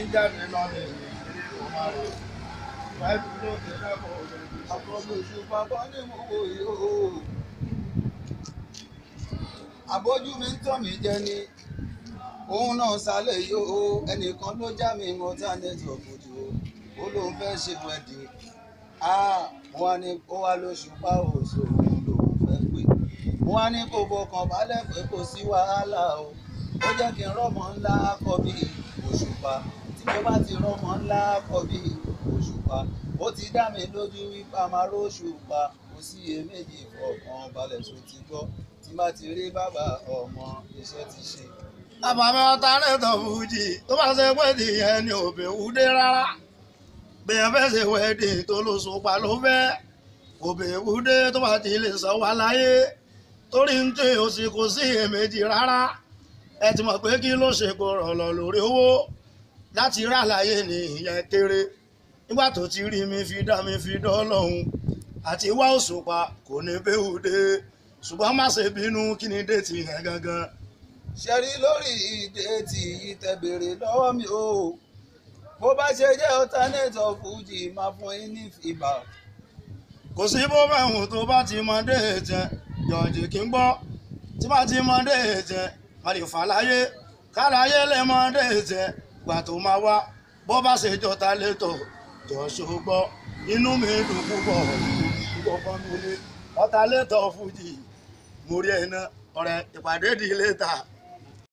ń jáde lọ́lẹ̀ ìrírí kò máa rẹ̀. Báyìí ló ti dábọ̀ òṣèlú. àkọ́bí òṣùpá kọ́ ní mo wò yóò. àbójú mi ń tàn mí jẹ ni òun náà sálẹ̀ yóò ẹnìkan ló já mi mọ́ tá network ojú ó lóun fẹ́ ṣe wẹ̀dì mo wá ní ó wá lóṣùpá òṣò òun lòun fẹ́ pè mo wá ní kó fọkàn balẹ̀ pé kò sí wàhálà o ó jẹ́ kí n rọ́mọ ńlá kọ́ bí òṣùpá tí mo bá ti rọ́mọ ńlá kọ́ bí òṣùpá ó ti dá mi lójú wípé a máa róṣùpá kò sí iyèméjì fọkàn balẹ̀ tó ti gbọ́ tí má ti rí bàbá ọmọ iṣẹ́ ti ṣe. àbàmì ọ̀tá lẹ́tọ̀ fújì tó bá ṣe wẹ́ẹ̀dì yẹn ni òbí wúdé rárá bẹ́ẹ̀ fẹ́ ṣe wẹ́ẹ̀dì tó ló sopa ló fẹ́ òbí wúdé tó bá ti lè sọ wá láyé torí ń tẹ òsì kò sí èméjì rárá ẹ ti mọ̀ pé kí ló ṣe gbọ́rọ̀ lọ lórí owó láti rà láyé ní ìyẹn kéré nígbà tó ti rí mi fi dá mi fi dán lọ́hùn àti wá òṣùpá kò ní bẹ́ẹ̀ wúdé ṣùgbọ́n má ṣe bínú kí ni déètì yẹn gangan ṣe rí lórí ìdẹ́ẹ̀tì yìí tẹ béèrè lọ́wọ́ mi o bó bá ṣe jẹ́ alternative fújì máa fún yín ní fìbà kò sí bó bá wù tó bá ti mọ déètì yọ̀ǹjì kí n gbọ́ tí bá ti mọ déètì má lè fà láyé káláyé lè mọ déètì gbà tó máa wá bó bá ṣe jọta létò jọ ṣògbọ́ inú mi dùn púpọ̀ púpọ̀ kan mi lé ọ̀tá létò fújì mo rí ẹ̀ náà ọ̀rẹ́ ìpàdé di létà